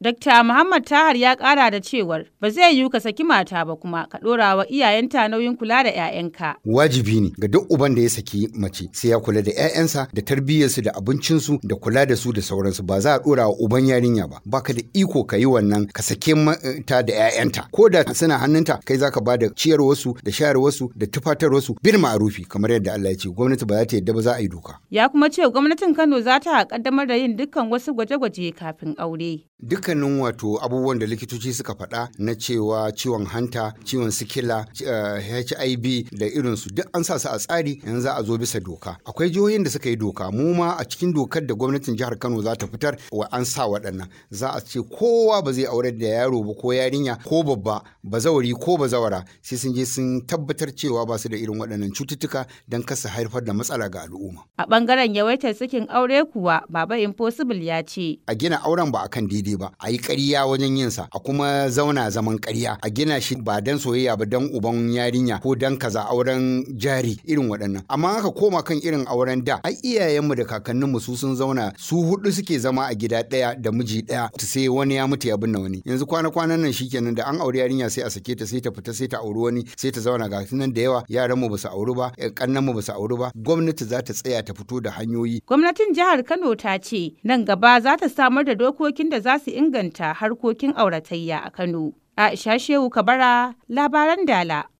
Dr. Muhammad Tahar ya kara da cewar ba zai yiwu ka saki mata ba kuma ka ɗora wa iyayenta nauyin kula da 'ya'yanka. Wajibi ne ga duk uban da ya saki mace sai ya kula da 'ya'yansa da tarbiyyarsu da abincinsu da kula da su da sauransu ba za a ɗora wa uban yarinya ba baka da iko ka yi wannan ka sake ta da 'ya'yanta ko da suna hannunta kai zaka ba da ciyarwarsu da shayarwarsu da tufatarwarsu bil ma'arufi kamar yadda Allah ya ce gwamnati ba za ta yadda ba za a yi doka. Ya kuma ce gwamnatin Kano za ta kaddamar da yin dukkan wasu gwaje-gwaje kafin aure. Dukkanin wato abubuwan da likitoci suka faɗa na cewa ciwon hanta, ciwon sikila, HIV da irinsu duk an sa su a tsari yanzu za a zo bisa doka. Akwai jihohin da suka yi doka mu ma a cikin dokar da gwamnatin jihar Kano za ta fitar wa an sa waɗannan. Za a ce kowa ba zai aure da yaro ba ko yarinya ko babba bazawari ko bazawara sai sun je sun tabbatar cewa ba su da irin waɗannan cututtuka don kasa haifar da matsala ga al'umma. A ɓangaren yawaitar sakin aure kuwa Baba Impossible ya ce. A gina auren ba akan daidai ba, a yi ƙarya wajen yin sa, a kuma zauna zaman ƙarya, a gina shi ba dan soyayya ba dan uban yarinya ko dan kaza auren jari irin waɗannan. Amma haka koma kan irin auren da, ai iyayenmu da kakanninmu su sun zauna su hudu suke zama a gida ɗaya da miji ɗaya sai wani ya mutu ya binne wani. Yanzu kwana-kwanan nan shikenan da an auri yarinya sai a sake ta sai ta fita sai ta auri wani sai ta zauna ga nan da yawa yaranmu ba su auri ba, ƙannanmu ba su auri ba, gwamnati za ta tsaya ta fito da hanyoyi. Gwamnatin jihar Kano ta ce nan gaba za ta samar da dokokin da za su inganta harkokin auratayya a Kano. Aisha Shehu Kabara, labaran Dala.